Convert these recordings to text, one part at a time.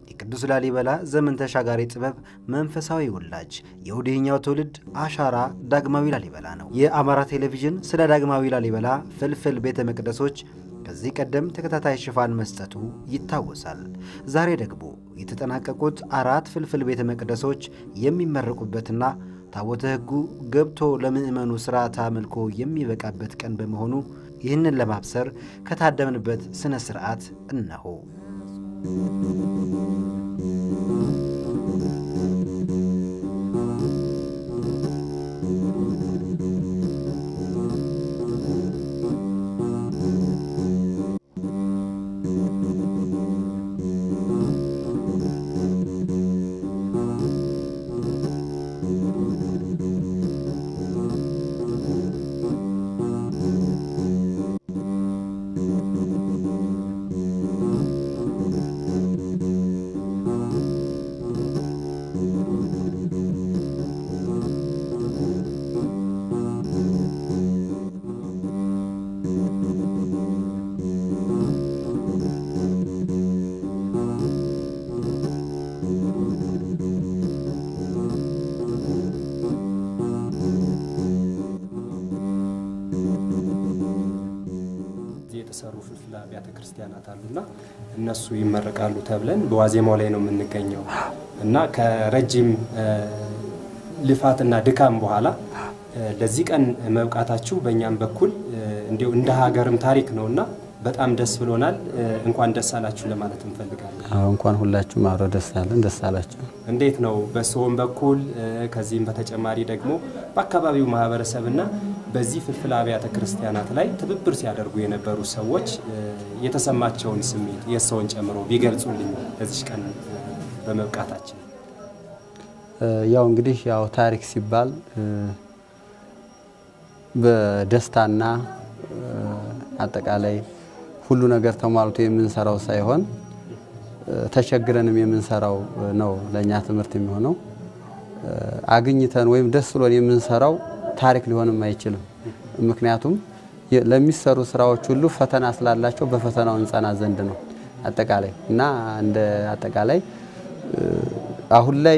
የቅዱስ ላሊበላ ዘመን ተሻጋሪ ጥበብ መንፈሳዊ ወላጅ የወዲህኛው ትውልድ አሻራ ዳግማዊ ላሊበላ ነው። የአማራ ቴሌቪዥን ስለ ዳግማዊ ላሊበላ ፍልፍል ቤተ መቅደሶች ከዚህ ቀደም ተከታታይ ሽፋን መስጠቱ ይታወሳል። ዛሬ ደግሞ የተጠናቀቁት አራት ፍልፍል ቤተ መቅደሶች የሚመረቁበትና ታቦተ ሕጉ ገብቶ ለምዕመኑ ሥርዓተ አምልኮ የሚበቃበት ቀን በመሆኑ ይህንን ለማብሰር ከታደምንበት ሥነ ሥርዓት እነሆ። የተሰሩ ፍልፍል አብያተ ክርስቲያናት አሉና እነሱ ይመረቃሉ ተብለን በዋዜማው ላይ ነው የምንገኘው እና ከረጅም ልፋትና ድካም በኋላ ለዚህ ቀን መብቃታችሁ በእኛም በኩል እንዲሁ እንደ ሀገርም ታሪክ ነውና በጣም ደስ ብሎናል። እንኳን ደስ አላችሁ ለማለት እንፈልጋለን። አዎ እንኳን ሁላችሁም አብረው ደስ አለን፣ ደስ አላችሁ። እንዴት ነው በሰውም በኩል ከዚህም በተጨማሪ ደግሞ በአካባቢው ማህበረሰብና በዚህ ፍልፍል አብያተ ክርስቲያናት ላይ ትብብር ሲያደርጉ የነበሩ ሰዎች የተሰማቸውን ስሜት የሰውን ጨምሮ ቢገልጹልኝ ለዚች ቀን በመብቃታችን። ያው እንግዲህ ያው ታሪክ ሲባል በደስታና አጠቃላይ ሁሉ ነገር ተሟልቶ የምንሰራው ሳይሆን ተቸግረንም የምንሰራው ነው ለእኛ ትምህርት የሚሆነው። አግኝተን ወይም ደስ ብሎን የምንሰራው ታሪክ ሊሆንም አይችልም። ምክንያቱም ለሚሰሩ ስራዎች ሁሉ ፈተና ስላላቸው በፈተናው እንጸና ዘንድ ነው አጠቃላይ እና እንደ አጠቃላይ አሁን ላይ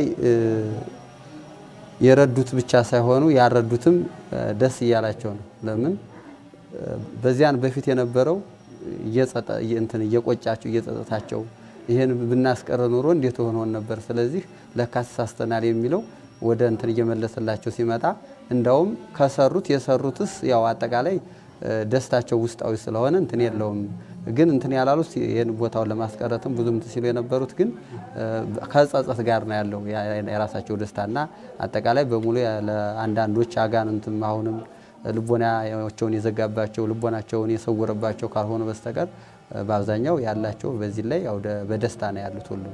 የረዱት ብቻ ሳይሆኑ ያረዱትም ደስ እያላቸው ነው። ለምን በዚያን በፊት የነበረው እንትን እየቆጫቸው እየጸጸታቸው ይሄን ብናስቀረ ኑሮ እንዴት ሆኖን ነበር፣ ስለዚህ ለካ ተሳስተናል የሚለው ወደ እንትን እየመለሰላቸው ሲመጣ እንዳውም ከሰሩት የሰሩትስ ያው አጠቃላይ ደስታቸው ውስጣዊ ስለሆነ እንትን የለውም። ግን እንትን ያላሉት ይህን ቦታውን ለማስቀረትም ብዙም እንትን ሲሉ የነበሩት ግን ከጸጸት ጋር ነው ያለው የራሳቸው ደስታና አጠቃላይ በሙሉ ለአንዳንዶች አጋንንትም አሁንም ልቦናቸውን የዘጋባቸው ልቦናቸውን የሰወረባቸው ካልሆነ በስተቀር በአብዛኛው ያላቸው በዚህ ላይ ያው በደስታ ነው ያሉት ሁሉም።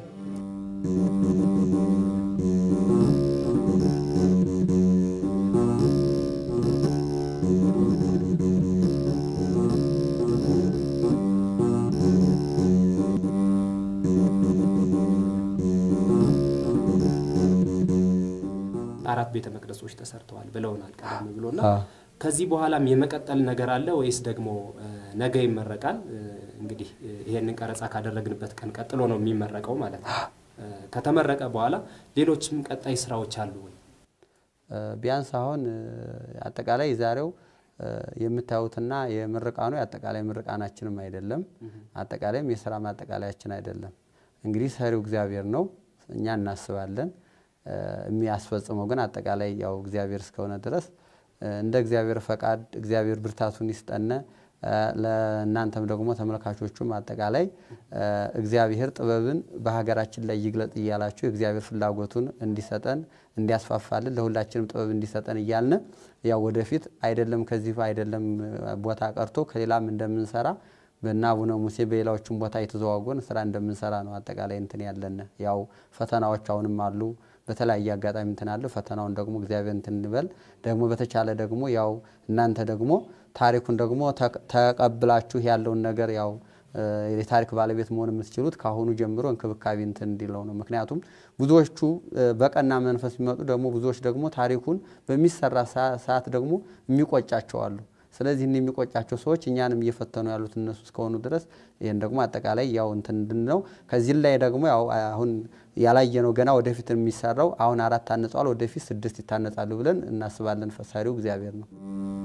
አራት ቤተ መቅደሶች ተሰርተዋል ብለውናል ቀደም ብሎና ከዚህ በኋላም የመቀጠል ነገር አለ ወይስ ደግሞ ነገ ይመረቃል? እንግዲህ ይሄንን ቀረጻ ካደረግንበት ቀን ቀጥሎ ነው የሚመረቀው ማለት ነው። ከተመረቀ በኋላ ሌሎችም ቀጣይ ስራዎች አሉ ወይ? ቢያንስ አሁን አጠቃላይ ዛሬው የምታዩትና የምርቃኑ የአጠቃላይ ምርቃናችንም አይደለም፣ አጠቃላይም የስራ ማጠቃለያችን አይደለም። እንግዲህ ሰሪው እግዚአብሔር ነው፣ እኛ እናስባለን። የሚያስፈጽመው ግን አጠቃላይ ያው እግዚአብሔር እስከሆነ ድረስ እንደ እግዚአብሔር ፈቃድ እግዚአብሔር ብርታቱን ይስጠነ። ለእናንተም ደግሞ ተመልካቾቹም አጠቃላይ እግዚአብሔር ጥበብን በሀገራችን ላይ ይግለጥ እያላችሁ የእግዚአብሔር ፍላጎቱን እንዲሰጠን እንዲያስፋፋልን ለሁላችንም ጥበብ እንዲሰጠን እያልን ያው ወደፊት አይደለም ከዚህ አይደለም ቦታ ቀርቶ ከሌላም እንደምንሰራ በእነ አቡነ ሙሴ በሌላዎችም ቦታ የተዘዋወርን ስራ እንደምንሰራ ነው አጠቃላይ እንትን ያለን። ያው ፈተናዎች አሁንም አሉ በተለያየ አጋጣሚ እንትን አለ። ፈተናውን ደግሞ እግዚአብሔር እንትን እንበል ደግሞ በተቻለ ደግሞ ያው እናንተ ደግሞ ታሪኩን ደግሞ ተቀብላችሁ ያለውን ነገር ያው የታሪክ ባለቤት መሆን የምትችሉት ከአሁኑ ጀምሮ እንክብካቤ እንትን እንዲለው ነው። ምክንያቱም ብዙዎቹ በቀና መንፈስ የሚመጡ ደግሞ ብዙዎች ደግሞ ታሪኩን በሚሰራ ሰዓት ደግሞ የሚቆጫቸው አሉ። ስለዚህ እኒ የሚቆጫቸው ሰዎች እኛንም እየፈተኑ ያሉት እነሱ እስከሆኑ ድረስ ይህን ደግሞ አጠቃላይ ያው እንትን ነው። ከዚህ ላይ ደግሞ ያው አሁን ያላየነው ገና ወደፊት የሚሰራው አሁን አራት ታንጸዋል፣ ወደፊት ስድስት ይታነጻሉ ብለን እናስባለን። ፈሳሪው እግዚአብሔር ነው።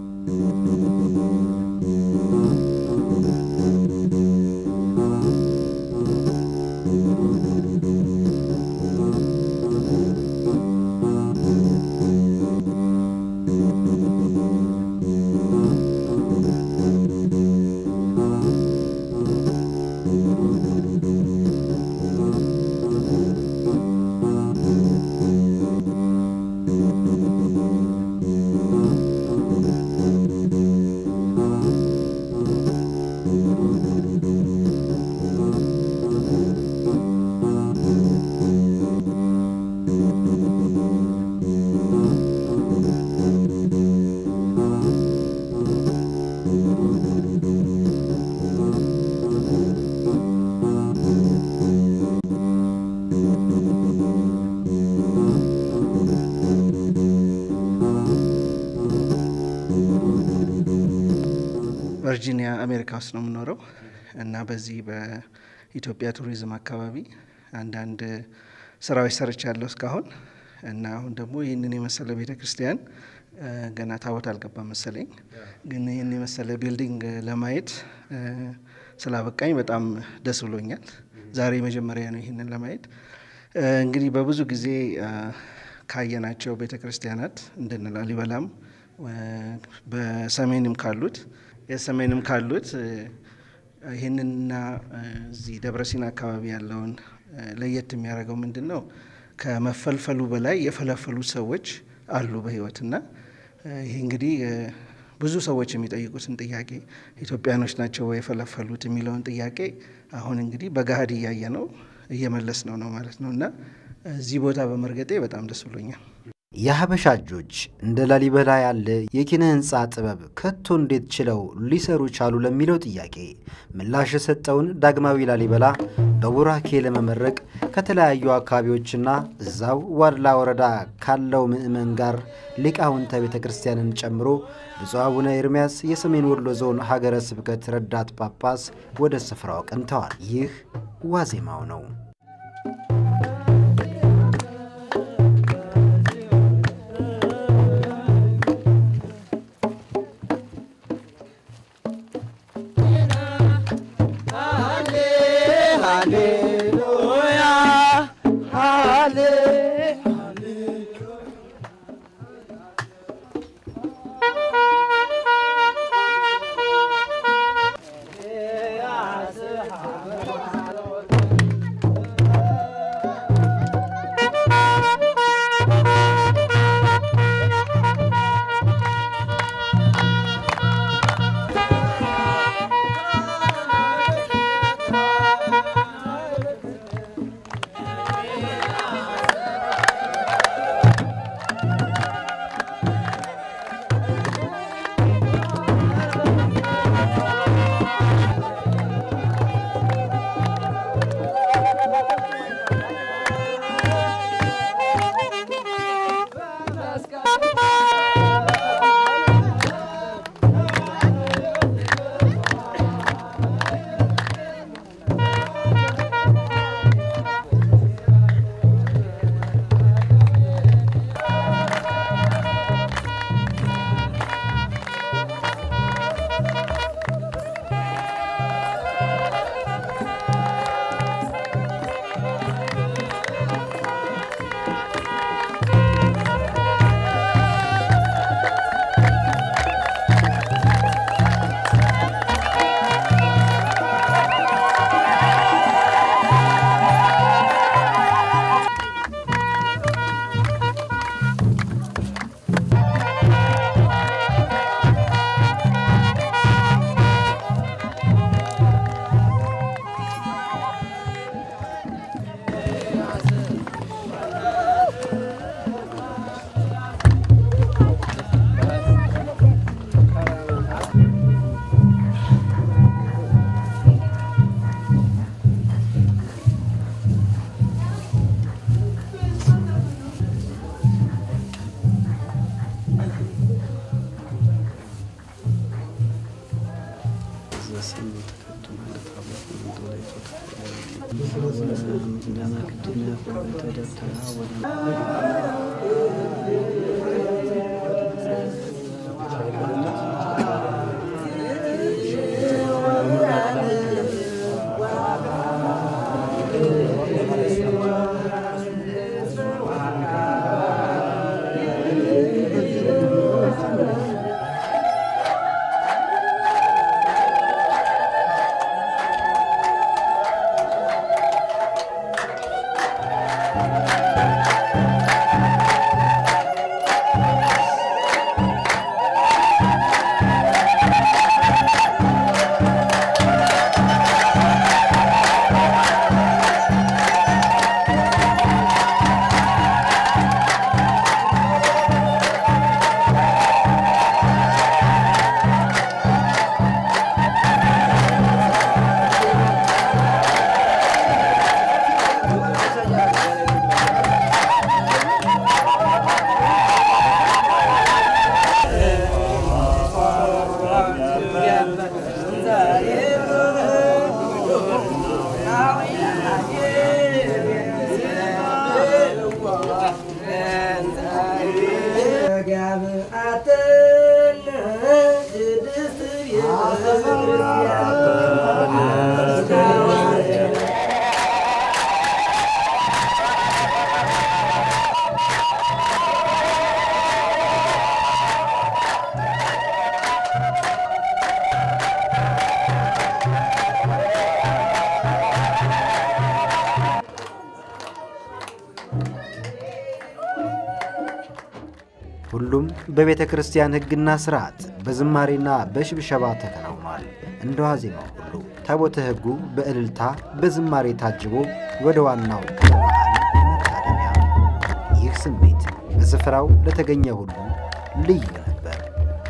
ቨርጂኒያ አሜሪካ ውስጥ ነው የምኖረው እና በዚህ በኢትዮጵያ ቱሪዝም አካባቢ አንዳንድ ስራዎች ሰርቻለሁ እስካሁን እና አሁን ደግሞ ይህንን የመሰለ ቤተ ክርስቲያን ገና ታቦት አልገባም መሰለኝ፣ ግን ይህን የመሰለ ቢልዲንግ ለማየት ስላበቃኝ በጣም ደስ ብሎኛል። ዛሬ መጀመሪያ ነው ይህንን ለማየት። እንግዲህ በብዙ ጊዜ ካየናቸው ቤተ ክርስቲያናት እንደነ ላሊበላም በሰሜንም ካሉት የሰሜንም ካሉት ይህንንና እዚህ ደብረሲና አካባቢ ያለውን ለየት የሚያደርገው ምንድን ነው? ከመፈልፈሉ በላይ የፈለፈሉት ሰዎች አሉ በህይወትና ይህ እንግዲህ ብዙ ሰዎች የሚጠይቁትን ጥያቄ ኢትዮጵያኖች ናቸው ወይ የፈለፈሉት የሚለውን ጥያቄ አሁን እንግዲህ በገሃድ እያየ ነው እየመለስ ነው ነው ማለት ነው እና እዚህ ቦታ በመርገጤ በጣም ደስ ብሎኛል። የሀበሻ እጆች እንደ ላሊበላ ያለ የኪነ ህንፃ ጥበብ ከቶ እንዴት ችለው ሊሰሩ ቻሉ ለሚለው ጥያቄ ምላሽ የሰጠውን ዳግማዊ ላሊበላ በቡራኬ ለመመረቅ ከተለያዩ አካባቢዎችና እዛው ዋድላ ወረዳ ካለው ምዕመን ጋር ሊቃውንተ ቤተ ክርስቲያንን ጨምሮ ብፁዕ አቡነ ኤርምያስ የሰሜን ወሎ ዞን ሀገረ ስብከት ረዳት ጳጳስ ወደ ስፍራው አቅንተዋል። ይህ ዋዜማው ነው። ሁሉም በቤተ ክርስቲያን ሕግና ሥርዓት በዝማሬና በሽብሸባ ተከናውኗል። እንደ ዋዜማው ሁሉ ታቦተ ሕጉ በእልልታ በዝማሬ ታጅቦ ወደ ዋናው ክብረ በዓል መታደሚያ። ይህ ስሜት በስፍራው ለተገኘ ሁሉ ልዩ ነበር።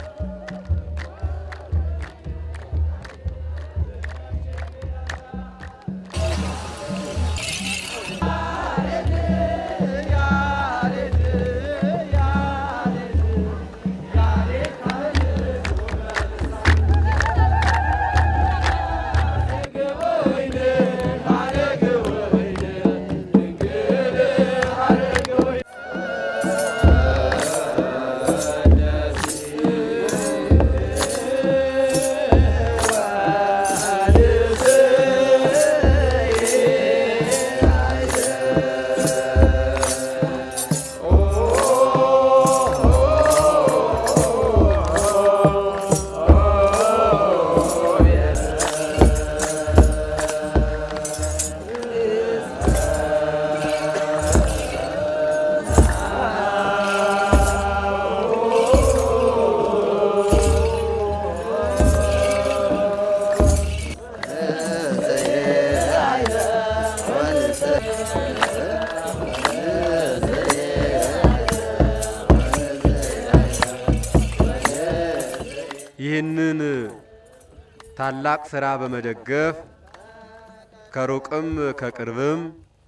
ይህንን ታላቅ ሥራ በመደገፍ ከሩቅም ከቅርብም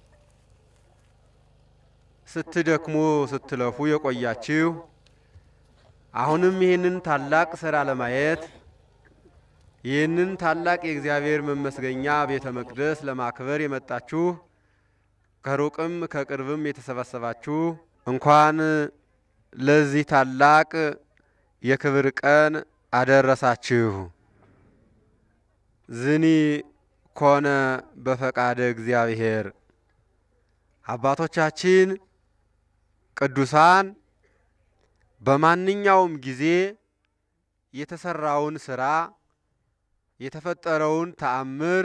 ስትደክሙ ስትለፉ የቆያችሁ አሁንም ይህንን ታላቅ ሥራ ለማየት ይህንን ታላቅ የእግዚአብሔር መመስገኛ ቤተ መቅደስ ለማክበር የመጣችሁ ከሩቅም ከቅርብም የተሰበሰባችሁ እንኳን ለዚህ ታላቅ የክብር ቀን አደረሳችሁ። ዝኒ ኮነ በፈቃደ እግዚአብሔር። አባቶቻችን ቅዱሳን በማንኛውም ጊዜ የተሰራውን ስራ የተፈጠረውን ተአምር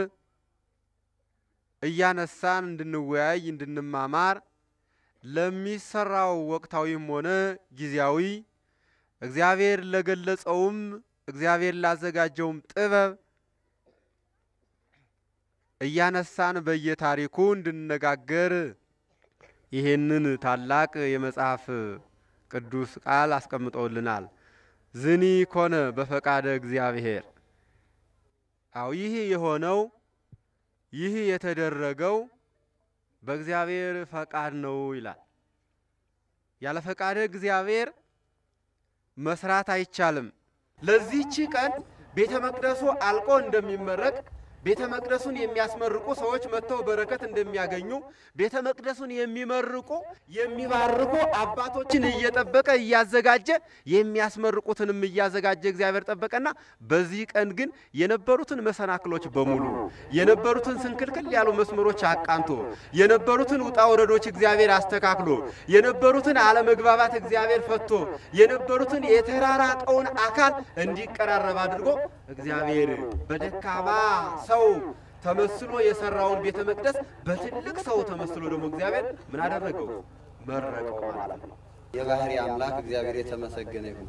እያነሳን እንድንወያይ እንድንማማር ለሚሰራው ወቅታዊም ሆነ ጊዜያዊ እግዚአብሔር ለገለጸውም እግዚአብሔር ላዘጋጀውም ጥበብ እያነሳን በየታሪኩ እንድንነጋገር ይሄንን ታላቅ የመጽሐፍ ቅዱስ ቃል አስቀምጠውልናል። ዝኒ ኮነ በፈቃደ እግዚአብሔር። አው ይህ የሆነው ይህ የተደረገው በእግዚአብሔር ፈቃድ ነው ይላል። ያለ ፈቃደ እግዚአብሔር መስራት አይቻልም። ለዚህች ቀን ቤተ መቅደሱ አልቆ እንደሚመረቅ ቤተ መቅደሱን የሚያስመርቁ ሰዎች መጥተው በረከት እንደሚያገኙ ቤተ መቅደሱን የሚመርቁ የሚባርኩ አባቶችን እየጠበቀ እያዘጋጀ የሚያስመርቁትንም እያዘጋጀ እግዚአብሔር ጠበቀና በዚህ ቀን ግን የነበሩትን መሰናክሎች በሙሉ የነበሩትን ስንክልክል ያሉ መስመሮች አቃንቶ የነበሩትን ውጣ ወረዶች እግዚአብሔር አስተካክሎ የነበሩትን አለመግባባት እግዚአብሔር ፈቶ የነበሩትን የተራራቀውን አካል እንዲቀራረብ አድርጎ እግዚአብሔር በደካማ ሰው ተመስሎ የሰራውን ቤተ መቅደስ በትልቅ ሰው ተመስሎ ደግሞ እግዚአብሔር ምን አደረገው? መረቀው ማለት ነው። የባህሪ አምላክ እግዚአብሔር የተመሰገነ ይሁን።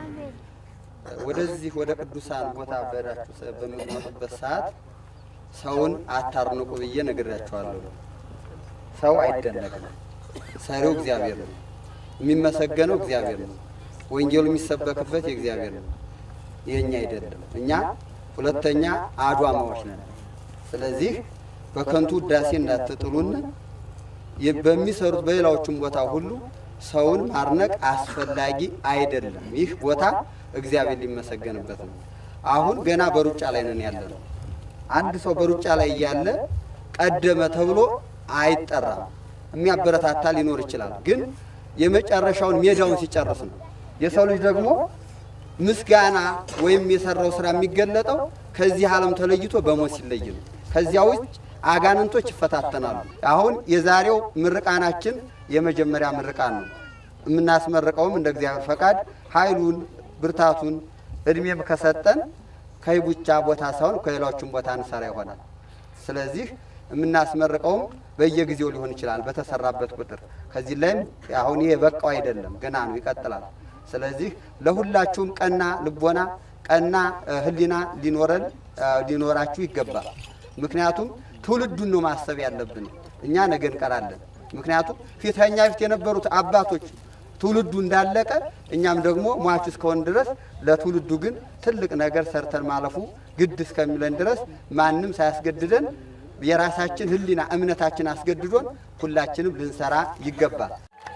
ወደዚህ ወደ ቅዱሳን ቦታ በሄዳችሁ በምትመጡበት ሰዓት ሰውን አታርንቁ ብዬ ነግሬያችኋለሁ። ሰው አይደነቅም። ሰሪው እግዚአብሔር ነው። የሚመሰገነው እግዚአብሔር ነው። ወንጌሉ የሚሰበክበት የእግዚአብሔር ነው፣ የእኛ አይደለም። እኛ ሁለተኛ አድዋማዎች ነን። ስለዚህ በከንቱ ውዳሴ እንዳትጥሉን በሚሰሩት በሌላዎቹም ቦታ ሁሉ ሰውን ማድነቅ አስፈላጊ አይደለም። ይህ ቦታ እግዚአብሔር ሊመሰገንበት ነው። አሁን ገና በሩጫ ላይ ነን ያለ ነው። አንድ ሰው በሩጫ ላይ እያለ ቀደመ ተብሎ አይጠራም። የሚያበረታታ ሊኖር ይችላል፣ ግን የመጨረሻውን ሜዳውን ሲጨርስ ነው። የሰው ልጅ ደግሞ ምስጋና ወይም የሰራው ስራ የሚገለጠው ከዚህ ዓለም ተለይቶ በሞት ሲለይ ነው። ከዚያ ውጭ አጋንንቶች ይፈታተናሉ። አሁን የዛሬው ምርቃናችን የመጀመሪያ ምርቃን ነው። የምናስመርቀውም እንደ እግዚአብሔር ፈቃድ ኃይሉን ብርታቱን እድሜም ከሰጠን ከይቡቻ ቦታ ሳይሆን ከሌሎችም ቦታ እንሰራ ይሆናል። ስለዚህ የምናስመርቀውም በየጊዜው ሊሆን ይችላል በተሰራበት ቁጥር። ከዚህ ላይም አሁን ይሄ በቃው አይደለም፣ ገና ነው፣ ይቀጥላል። ስለዚህ ለሁላችሁም ቀና ልቦና፣ ቀና ሕሊና ሊኖረን ሊኖራችሁ ይገባል። ምክንያቱም ትውልዱን ነው ማሰብ ያለብን። እኛ ነገ እንቀራለን። ምክንያቱም ፊተኛ ፊት የነበሩት አባቶች ትውልዱ እንዳለቀ እኛም ደግሞ ሟች እስከሆን ድረስ ለትውልዱ ግን ትልቅ ነገር ሰርተን ማለፉ ግድ እስከሚለን ድረስ ማንም ሳያስገድደን የራሳችን ሕሊና እምነታችን አስገድዶን ሁላችንም ልንሰራ ይገባል።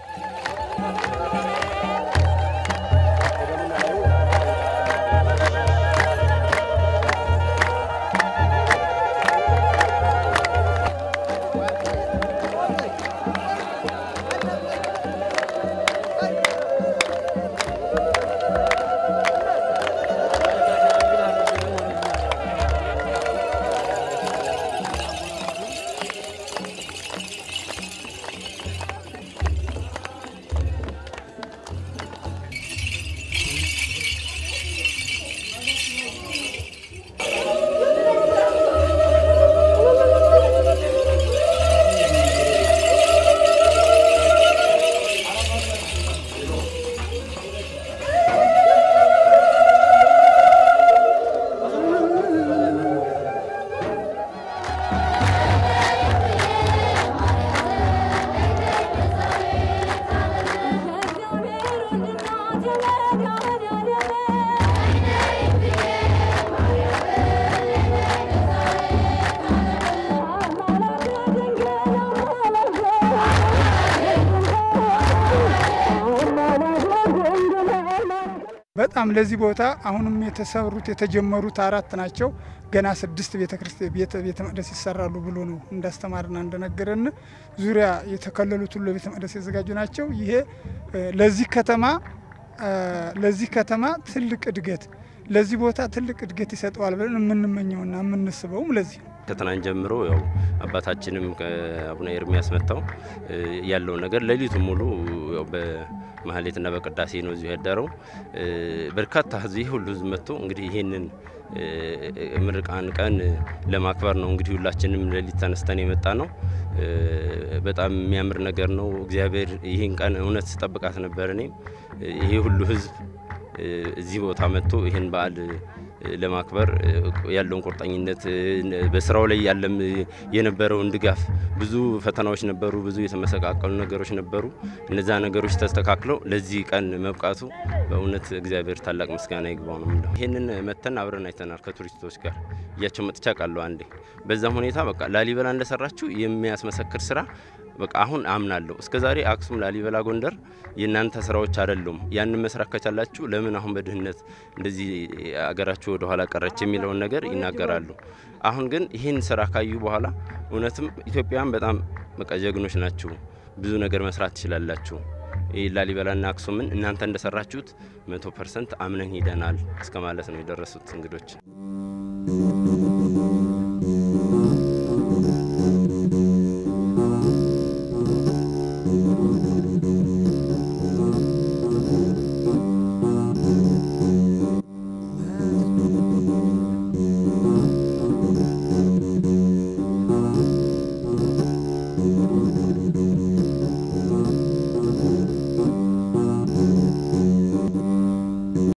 በጣም ለዚህ ቦታ አሁንም የተሰሩት የተጀመሩት አራት ናቸው። ገና ስድስት ቤተ ክርስቲያን ቤተ ቤተ መቅደስ ይሰራሉ ብሎ ነው እንዳስተማርና እንደነገረን ዙሪያ የተከለሉት ሁሉ ለቤተ መቅደስ የተዘጋጁ ናቸው። ይሄ ለዚህ ከተማ ለዚህ ከተማ ትልቅ እድገት ለዚህ ቦታ ትልቅ እድገት ይሰጠዋል ብለን የምንመኘውና የምንስበውም ለዚህ ነው። ከትናንት ጀምሮ ያው አባታችንም አቡነ ኤርሚያስ መጥተው ያለውን ነገር ሌሊቱ ሙሉ ያው በማህሌትና በቅዳሴ ነው እዚሁ ያደረው። በርካታ ህዝብ ይህ ሁሉ ህዝብ መጥቶ እንግዲህ ይህንን ምርቃን ቀን ለማክበር ነው እንግዲህ ሁላችንም ሌሊት ተነስተን የመጣ ነው። በጣም የሚያምር ነገር ነው። እግዚአብሔር ይህን ቀን እውነት ስጠብቃት ነበር። እኔም ይሄ ሁሉ ህዝብ እዚህ ቦታ መጥቶ ይህን በዓል ለማክበር ያለውን ቁርጠኝነት በስራው ላይ ያለም የነበረውን ድጋፍ ብዙ ፈተናዎች ነበሩ፣ ብዙ የተመሰቃቀሉ ነገሮች ነበሩ። እነዛ ነገሮች ተስተካክለው ለዚህ ቀን መብቃቱ በእውነት እግዚአብሔር ታላቅ ምስጋና ይግባው ነው የምለው። ይህንን መተን አብረን አይተናል ከቱሪስቶች ጋር እያቸው መጥቻ ቃለሁ አንዴ። በዛም ሁኔታ በቃ ላሊበላ እንደሰራችው የሚያስመሰክር ስራ በቃ አሁን አምናለሁ። እስከ ዛሬ አክሱም፣ ላሊበላ፣ ጎንደር የእናንተ ስራዎች አይደሉም። ያንን መስራት ከቻላችሁ ለምን አሁን በድህነት እንደዚህ አገራችሁ ወደ ኋላ ቀረች የሚለውን ነገር ይናገራሉ። አሁን ግን ይህን ስራ ካዩ በኋላ እውነትም ኢትዮጵያውያን በጣም በቃ ጀግኖች ናችሁ፣ ብዙ ነገር መስራት ትችላላችሁ። ይህ ላሊበላና አክሱምን እናንተ እንደሰራችሁት መቶ ፐርሰንት አምነን ሂደናል እስከ ማለት ነው የደረሱት እንግዶች።